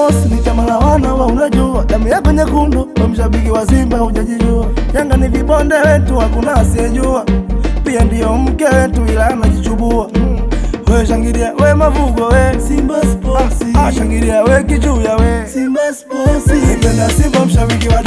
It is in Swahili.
Sports ni chama la wana wa unajua, damu yako nyekundu, we mshabiki wa Simba hujajijua. Yanga ni vibonde wetu, hakuna asiyejua, pia ndiyo mke wetu, ila anajichubua. We shangilia we mavugo we Simba Sports, ah, ah, shangilia we kichuya we Simba Sports. Nipenda Simba mshabiki wa